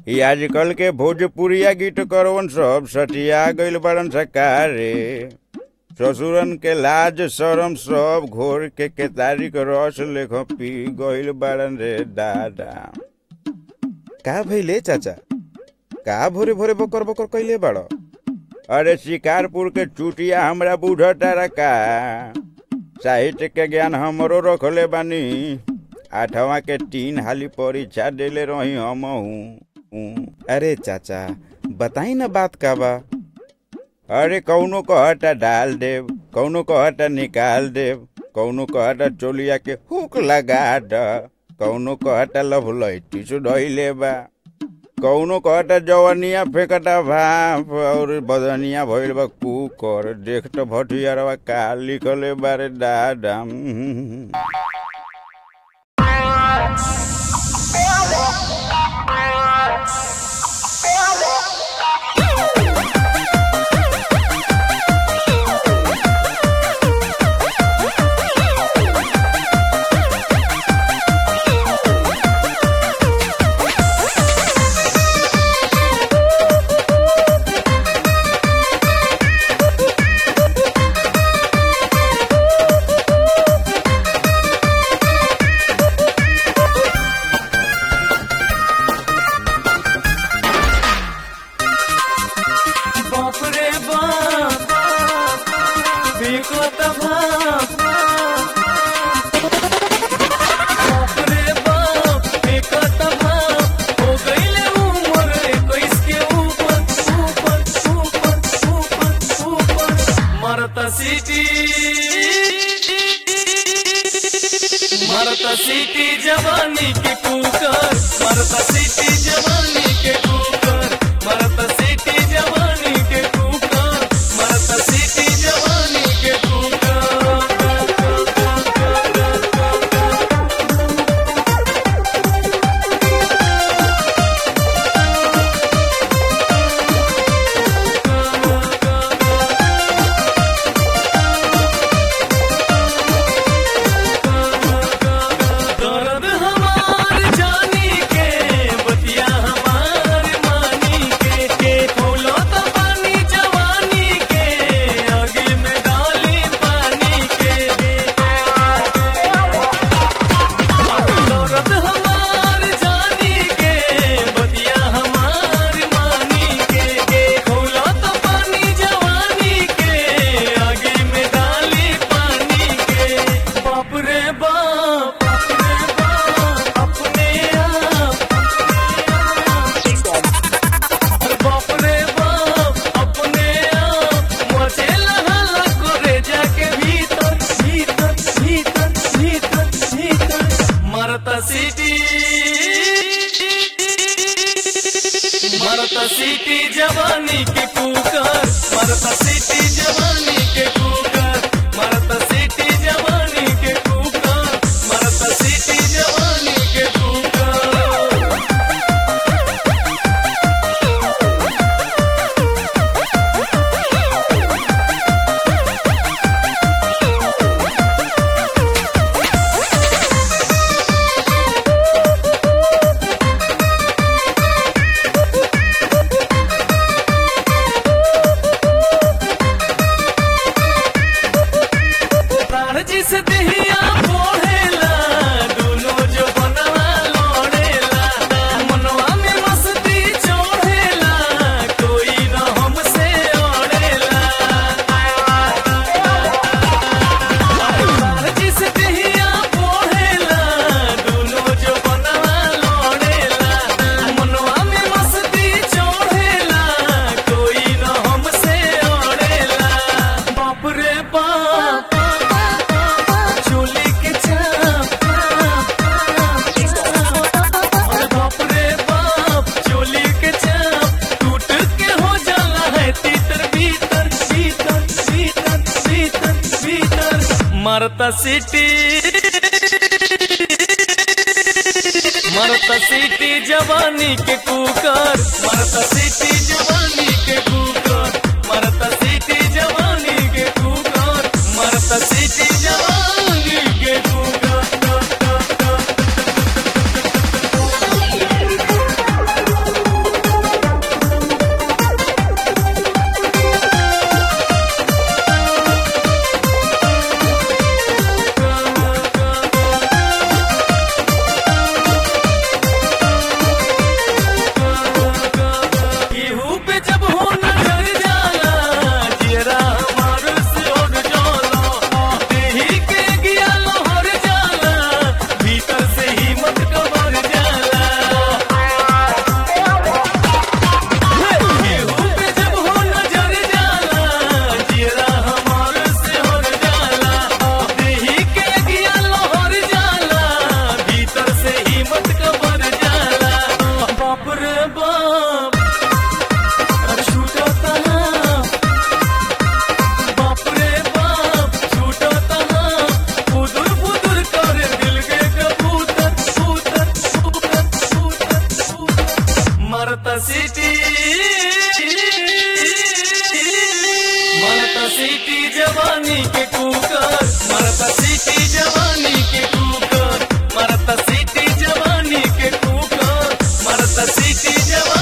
ई आजकल के भोजपुरिया गीत करवन सब सटिया गइल बड़न सकारे ससुरन के लाज शरम सब घोर के केतारी के रस लेख पी गइल बड़न रे दादा का भइले चाचा का भोरे भोरे बकर बकर कइले बाड़ अरे शिकारपुर के चुटिया हमरा बुझता रका साहित्य के ज्ञान हमरो रखले बानी आठवा के तीन हाली परीक्षा देले रही हम अरे चाचा बताई ना बात का बा अरे कौनो कहता डाल देव कौनो कहता निकाल देव कौनो कहता चोलिया के हुक लगा द कौनो कहता लभ लैटी सुधैले बा कौनो कहता जवनिया फेंकता भाप और बदनिया भइल बा कुकर देख त भटियारवा का लिखले बारे दादा बाप रे बाप बिकत बाप बाप रे बाप बिकत बाप हो गईले उमर इक्कीस के ऊपर ऊपर ऊपर ऊपर ऊपर मरता सिटी मरता सिटी जवानी के कुकर मरता सिटी जवानी के कुकर मरता सिटी जवानी के कुकर मरता सिटी जवानी के कुकर दर्द हमार जानी के बतिया हमार मानी के के फूलो तो पानी जवानी के आगे में डाली पानी के दर्द हमार जानी के बतिया हमार मानी के के फूलो तो पानी जवानी के आगे में डाली पानी के बाप रे बाप अपने आप बाप रे बाप अपने आप मचे लहला करे जाके भीतर भीतर भीतर भीतर भीतर मरता सिटी मरता सिटी जवानी के कुकर मरता सिटी जवानी के कुकर मरता सिटी जवानी के कुकर मरता सिटी जवानी के कुकर प्राण जिस दहिया बोहेला दोनों जो बनवा लोड़ेला मनवा में मस्ती चढ़ेला कोई न हमसे ओढ़ेला प्राण जिस दहिया बोहेला दोनों जो बनवा लोड़ेला मनवा में मस्ती चढ़ेला कोई न हमसे ओढ़ेला बाप रे बाप चोली के चाप अरे बाप रे बाप चोली के चाप टूट के हो जाला है तीतर भीतर भीतर भीतर भीतर भीतर मरता सिटी मरता सिटी जवानी के कुकर मरता सिटी जवानी के कुकर मरता सिटी जवानी के कुकर मरता सिटी जवानी के कुकर मरता सिटी मरता सिटी जवानी के कुकर मरता सिटी जवानी के कुकर मरता सिटी जवानी के कुकर मरता सिटी जवानी